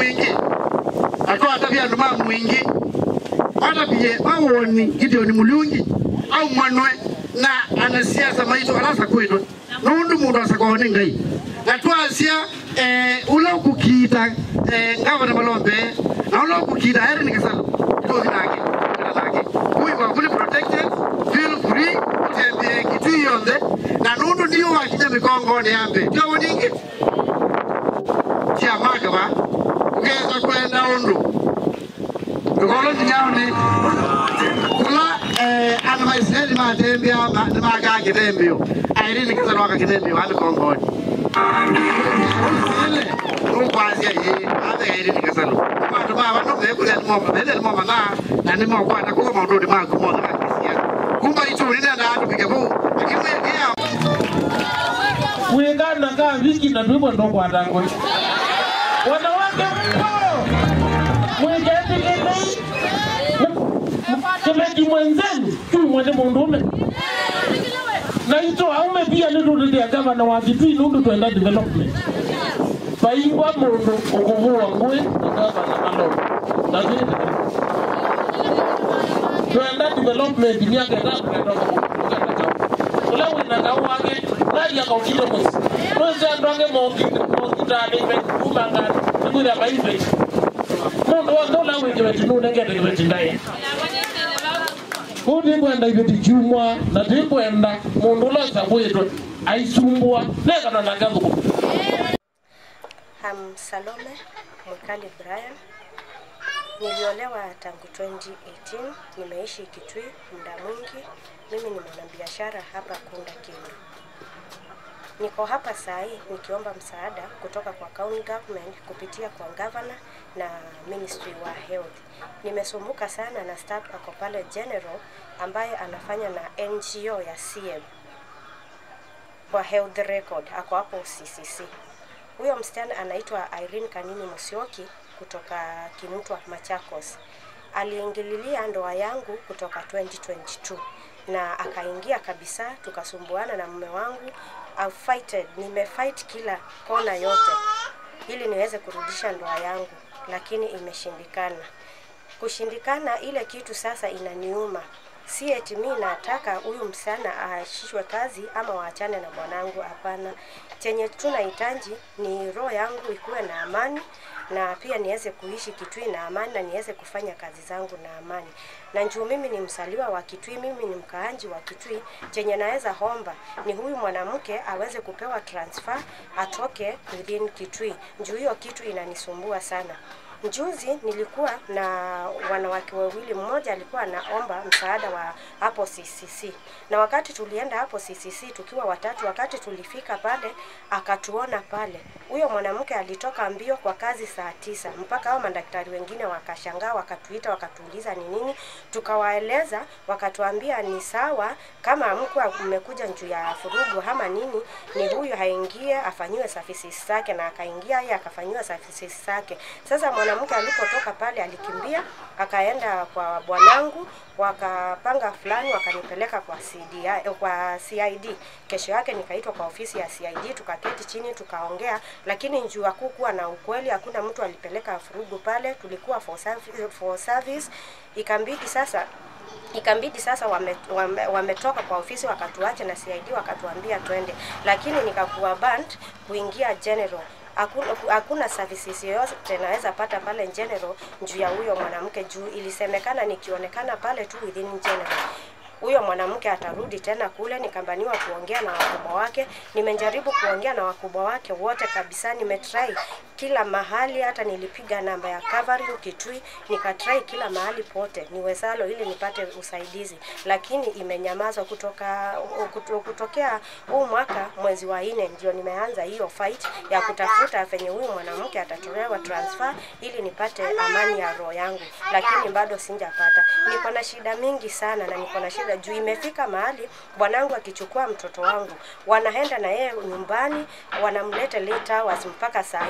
mwingi atwatavya andu ma mwingi atavie awoni gideoni mulungi au mwanwe na anasiasa maitu arasa kwitwe nundu mundu asakwao ni ngai na twasia eh, ula ukukiita eh, ngavana malombe na ula ukukiita heri ni kasalo itothi nake kana nake kuyi kwa kuli protected feel free utembee kitui yonthe na nundu ndio wakinya mikongoni yambe kyogo ningi cia magava ukeza kwenda undu mikolo nginyaoni kula eh, ana maisraeli matembea ma- nimagaa kitembio airini kasalo waka kitembio wa mikongoni ile ukwasia ye ave airini kasalo bandu baba no mekuria nimoma bende nimoma na na nimokwana kuko maundu ndi maku mothe makisia kumba ituri nenda andu pike bu akimwekia wingana kaa wiki na tuibwe ndokwata ngoi wanawake mpo mweketikilei kimeji mwenzenu tu mwene mundume na ito aume pia nitulilia gavana wa kitui nundu twenda development paingwa mundu ukuvua ngui na gavana malolo na thina twenda development miaka itatu netoka kugana kau ula wina kau wake naria kaukile musi mwezi andu ange mokitalive kumangani nikuria maive mundu wothe ula wingiwe tinunengetekiwe tindaye kuu ndikwenda iveti chumwa na ndikwenda mundu ulosa kwitwe aisumbua nekana na ngathuku Um, Salome Mwikali Brian. Niliolewa tangu 2018, nimeishi Kitui muda mwingi. Mimi ni mwanabiashara hapa Kunda Kindu. Niko hapa saa hii nikiomba msaada kutoka kwa county government kupitia kwa governor na ministry wa health. Nimesumbuka sana na staff ako pale general ambaye anafanya na NGO ya CM kwa health record, ako hapo CCC. Huyo msichana anaitwa Irene Kanini Musyoki kutoka Kimutwa, Machakos. Aliingililia ndoa yangu kutoka 2022 na akaingia kabisa, tukasumbuana na mume wangu. I've fighted, nimefight kila kona yote ili niweze kurudisha ndoa yangu, lakini imeshindikana. Kushindikana ile kitu sasa inaniuma si eti mi nataka huyu msichana aashishwe kazi ama waachane na bwanangu. Hapana, chenye tunahitaji ni roho yangu ikuwe na amani na pia niweze kuishi Kitui na amani na niweze kufanya kazi zangu na amani. Na njuu mimi ni msaliwa wa Kitui, mimi ni mkaaji wa Kitui, chenye naweza homba ni huyu mwanamke aweze kupewa transfer atoke within Kitui. Njuu hiyo kitu inanisumbua sana. Juzi nilikuwa na wanawake wawili, mmoja alikuwa anaomba msaada wa hapo CCC, na wakati tulienda hapo CCC tukiwa watatu, wakati tulifika pale akatuona pale, huyo mwanamke alitoka mbio kwa kazi saa tisa, mpaka hao madaktari wengine wakashangaa, wakatuita, wakatuuliza ni nini, tukawaeleza, wakatuambia ni sawa, kama amkuwa mmekuja juu ya furugu ama nini, ni huyu haingie afanyiwe services zake, na akaingia yeye akafanyiwa services zake. Sasa mwanamke alipotoka pale alikimbia akaenda kwa bwanangu, wakapanga fulani, wakanipeleka kwa CDI, kwa CID. Kesho yake nikaitwa kwa ofisi ya CID, tukaketi chini tukaongea, lakini njuu hakukuwa na ukweli, hakuna mtu alipeleka furugu pale, tulikuwa for service, for service. Ikambidi sasa ikambidi sasa wametoka wame, wametoka kwa ofisi wakatuacha na CID wakatuambia twende, lakini nikakuwa banned kuingia general hakuna, hakuna services yoyote naweza pata pale general juu ya huyo mwanamke, juu ilisemekana nikionekana pale tu within general huyo mwanamke atarudi tena kule. Nikambaniwa kuongea na wakubwa wake, nimejaribu kuongea na wakubwa wake wote kabisa, nimetry kila mahali, hata nilipiga namba ya covering Kitui, nikatry kila mahali pote niwezalo ili nipate usaidizi, lakini imenyamazwa kutoka kuto- kutokea huu mwaka mwezi wa nne ndio nimeanza hiyo fight ya kutafuta venye huyu mwanamke atatolewa transfer ili nipate amani ya roho yangu, lakini bado sijapata. Niko na shida mingi sana na niko na shida juu imefika mahali bwanangu akichukua mtoto wangu wanaenda na yeye nyumbani, wanamleta late hours mpaka saa nne ya usiku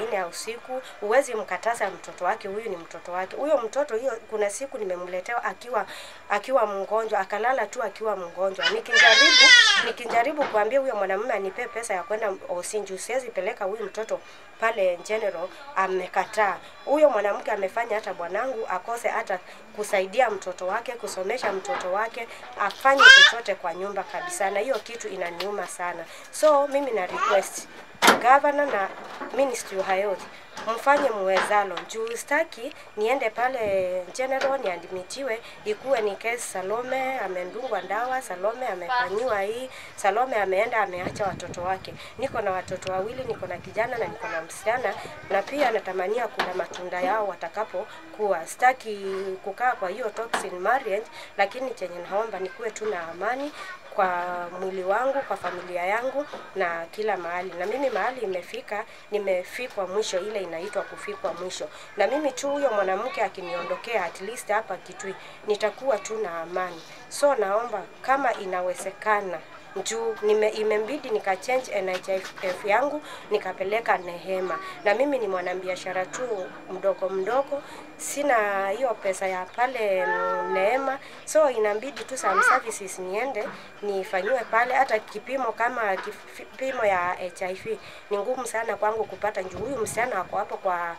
usiku, huwezi mkataza mtoto wake, huyu ni mtoto wake. Huyo mtoto hiyo, kuna siku nimemletewa akiwa akiwa mgonjwa, akalala tu akiwa mgonjwa. Nikijaribu nikijaribu kuambia huyo mwanamume anipe pesa ya kwenda Osinju, siwezi peleka huyu mtoto pale General, amekataa. Huyo mwanamke amefanya hata bwanangu akose hata kusaidia mtoto wake, kusomesha mtoto wake, afanye chochote kwa nyumba kabisa, na hiyo kitu inaniuma sana. So mimi na request gavana na ministry wa health mfanye muwezalo juu staki niende pale general niadmitiwe ikuwe ni kesi Salome amendungwa dawa, Salome amefanyiwa hii, Salome ameenda ameacha watoto wake. Niko na watoto wawili, niko na kijana na niko na msichana, na pia natamania kula matunda yao watakapokuwa. Staki kukaa kwa hiyo toxic marriage, lakini chenye naomba nikuwe tu na amani kwa mwili wangu, kwa familia yangu na kila mahali. Na mimi mahali imefika, nimefikwa mwisho, ile inaitwa kufikwa mwisho. Na mimi tu huyo mwanamke akiniondokea, at least hapa Kitui, nitakuwa tu na amani. So naomba kama inawezekana juu nime, imembidi nika change NHIF yangu nikapeleka Nehema, na mimi ni mwanabiashara tu mdogo mdogo, sina hiyo pesa ya pale mm, Neema, so inabidi tu some services niende nifanyiwe pale. Hata kipimo kama kipimo ya HIV ni ngumu sana kwangu kupata, juu huyu msichana ako hapo kwa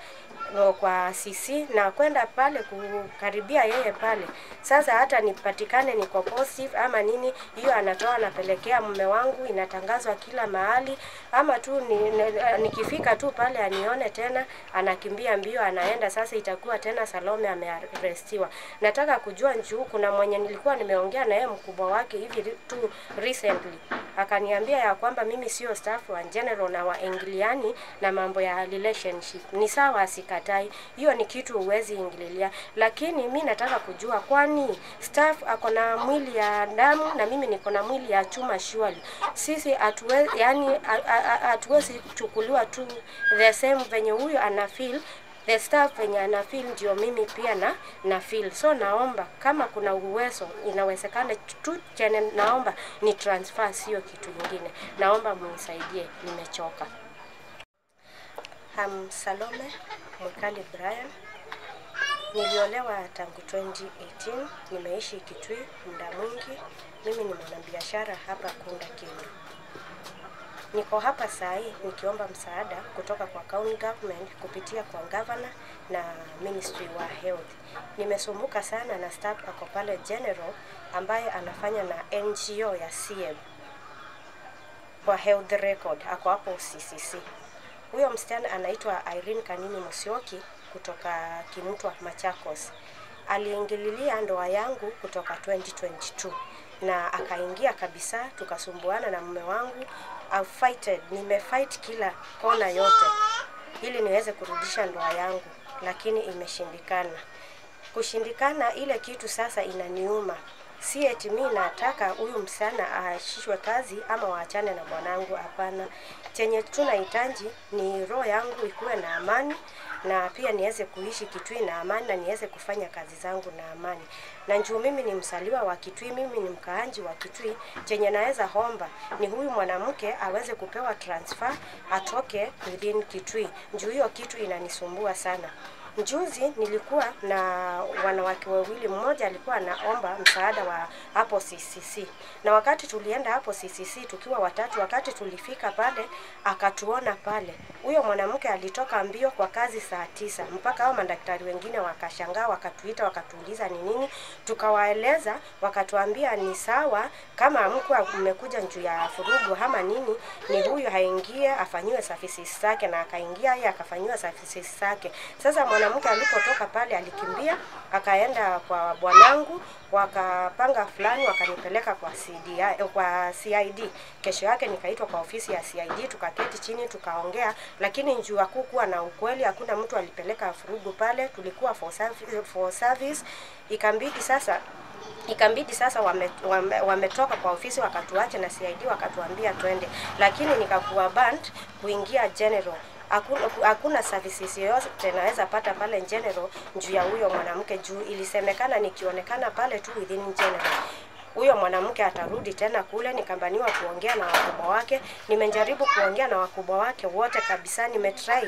kwa CC na kwenda pale kukaribia yeye pale. Sasa hata nipatikane niko positive ama nini, hiyo anatoa anapelekea mume wangu, inatangazwa kila mahali, ama tu ni, ni, nikifika tu pale anione tena anakimbia mbio anaenda. Sasa itakuwa tena Salome amearestiwa. Nataka kujua njuu, kuna mwenye nilikuwa nimeongea na yeye mkubwa wake hivi tu recently akaniambia ya kwamba mimi sio staff wa general na waingiliani na mambo ya relationship. Ni sawa, asikatai, hiyo ni kitu huwezi ingililia, lakini mi nataka kujua, kwani staff ako na mwili ya damu na mimi niko na mwili ya chuma surely. Sisi hatuwezi yani, hatuwezi chukuliwa tu the same venye huyo ana feel the staff venye ana feel ndio mimi pia na na feel. So naomba kama kuna uwezo inawezekana tu, chenye naomba ni transfer, sio kitu kingine. Naomba mnisaidie, nimechoka. Um, Salome Mwikali Brian, niliolewa tangu 2018, nimeishi Kitui muda mwingi. Mimi ni mwanabiashara hapa Kunda Kindu. Niko hapa saa hii nikiomba msaada kutoka kwa county government kupitia kwa governor na ministry wa health. Nimesumbuka sana na staff ako pale general ambaye anafanya na NGO ya CM kwa health record, ako hapo CCC. Huyo msichana anaitwa Irene Kanini Musyoki kutoka Kimutwa, Machakos. Aliingililia ndoa yangu kutoka 2022 na akaingia kabisa, tukasumbuana na mume wangu. I've fighted, nimefight kila kona yote ili niweze kurudisha ndoa yangu, lakini imeshindikana. Kushindikana ile kitu sasa inaniuma. Si eti mi nataka huyu msichana aashishwe kazi ama waachane na bwanangu, hapana. Chenye tunahitaji ni roho yangu ikuwe na amani na pia niweze kuishi Kitui na amani na niweze kufanya kazi zangu na amani. Na njuu mimi ni msaliwa wa Kitui, mimi ni mkaaji wa Kitui, chenye naweza homba ni huyu mwanamke aweze kupewa transfer atoke within Kitui. Njuu hiyo kitu inanisumbua sana. Juzi nilikuwa na wanawake wawili, mmoja alikuwa anaomba msaada wa hapo CCC, na wakati tulienda hapo CCC tukiwa watatu, wakati tulifika pale akatuona pale, huyo mwanamke alitoka mbio kwa kazi saa tisa, mpaka hao madaktari wengine wakashangaa, wakatuita, wakatuuliza ni nini, tukawaeleza, wakatuambia ni sawa, kama mko mmekuja juu ya furugu ama nini, ni huyu haingie afanyiwe services zake, na akaingia yeye akafanyiwa services zake. Sasa mwanamke alipotoka pale alikimbia akaenda kwa bwanangu, wakapanga fulani, wakanipeleka kwa CDI, kwa CID. Kesho yake nikaitwa kwa ofisi ya CID, tukaketi chini tukaongea, lakini njuu hakukuwa na ukweli, hakuna mtu alipeleka furugu pale, tulikuwa for service, for service. Ikambidi sasa ikambidi sasa wametoka wame, wame kwa ofisi wakatuacha na CID wakatuambia twende, lakini nikakuwa banned kuingia general hakuna, hakuna services yoyote naweza pata pale general juu ya huyo mwanamke, juu ilisemekana nikionekana pale tu within general huyo mwanamke atarudi tena kule. Nikambaniwa kuongea na wakubwa wake, nimejaribu kuongea na wakubwa wake wote kabisa, nimetry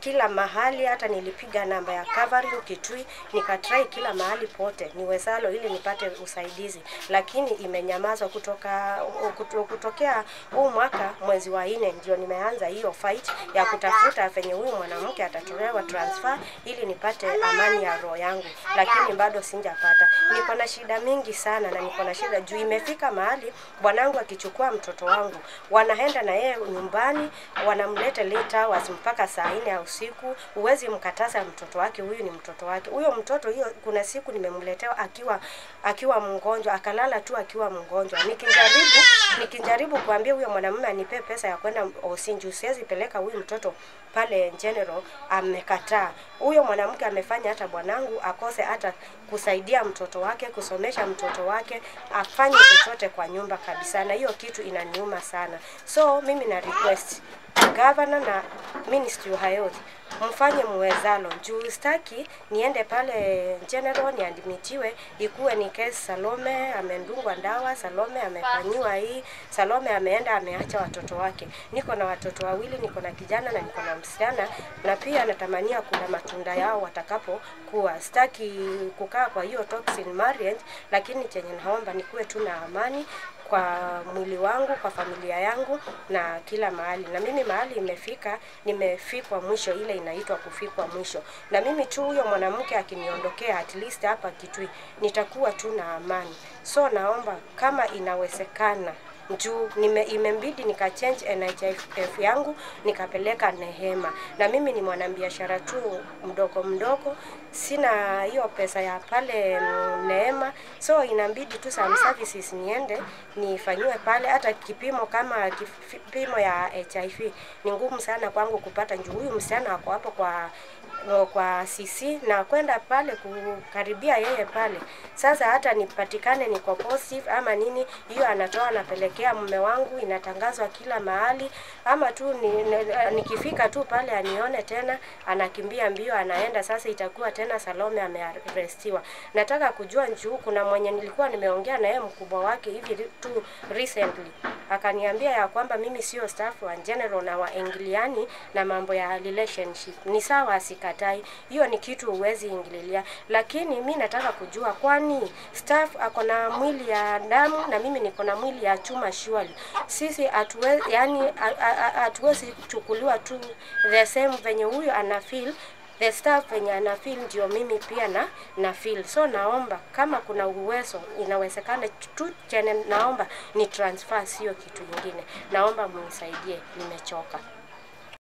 kila mahali, hata nilipiga namba ya covering Kitui, nikatrai kila mahali pote niwezalo ili nipate usaidizi, lakini imenyamazwa kutoka kuto- kutokea huu mwaka mwezi wa nne ndio nimeanza hiyo fight ya kutafuta venye huyu mwanamke atatolewa transfer ili nipate amani ya roho yangu, lakini bado sijapata. Niko na shida mingi sana na niko na shida juu imefika mahali bwanangu akichukua mtoto wangu wanaenda na yeye nyumbani, wanamleta late hours mpaka saa nne ya usiku. Huwezi mkataza mtoto wake, huyu ni mtoto wake. Huyo mtoto hiyo, kuna siku nimemletea akiwa akiwa mgonjwa, akalala tu akiwa mgonjwa. Nikijaribu nikijaribu kuambia huyo mwanamume anipe pesa ya kwenda Osinju, siwezi peleka huyu mtoto pale General, amekataa. Huyo mwanamke amefanya hata bwanangu akose hata kusaidia mtoto wake, kusomesha mtoto wake, afanye chochote kwa nyumba kabisa, na hiyo kitu inaniuma sana. So mimi na request governor na ministry of health mfanye muwezalo juu staki niende pale general niadmitiwe ikuwe ni kesi Salome amendungwa ndawa, Salome amefanyiwa hii, Salome ameenda ameacha watoto wake. Niko na watoto wawili, niko na kijana na niko na msichana, na pia natamania kula matunda yao watakapokuwa. Sitaki kukaa kwa hiyo toxic marriage, lakini chenye naomba nikuwe tu na amani kwa mwili wangu, kwa familia yangu na kila mahali. Na mimi mahali imefika, nimefikwa mwisho, ile inaitwa kufikwa mwisho. Na mimi tu huyo mwanamke akiniondokea, at least hapa Kitui, nitakuwa tu na amani. So naomba kama inawezekana juu nime, imembidi nika change NHIF yangu nikapeleka Nehema, na mimi ni mwanabiashara tu mdogo mdogo, sina hiyo pesa ya pale mm, Neema, so inabidi tu some services niende nifanyiwe pale. Hata kipimo kama kipimo ya HIV ni ngumu sana kwangu kupata, juu huyu msichana ako hapo kwa no, kwa CC na kwenda pale kukaribia yeye pale. Sasa hata nipatikane niko positive ama nini, hiyo anatoa anapelekea mume wangu, inatangazwa kila mahali, ama tu ni, ni, nikifika tu pale anione tena anakimbia mbio anaenda. Sasa itakuwa tena Salome amearestiwa. Nataka kujua njuu, kuna mwenye nilikuwa nimeongea na yeye mkubwa wake hivi tu recently akaniambia ya kwamba mimi sio staff wa general na waingiliani na mambo ya relationship. Ni sawa, sikatai, hiyo ni kitu huwezi ingililia, lakini mi nataka kujua, kwani staff ako na mwili ya damu na mimi niko na mwili ya chuma surely. Sisi hatuwezi yani, hatuwezi chukuliwa tu the same venye huyu ana feel the staff venye ana feel ndio mimi pia na na feel. So naomba kama kuna uwezo inawezekana tu, chenye naomba ni transfer, sio kitu kingine. Naomba munisaidie, nimechoka.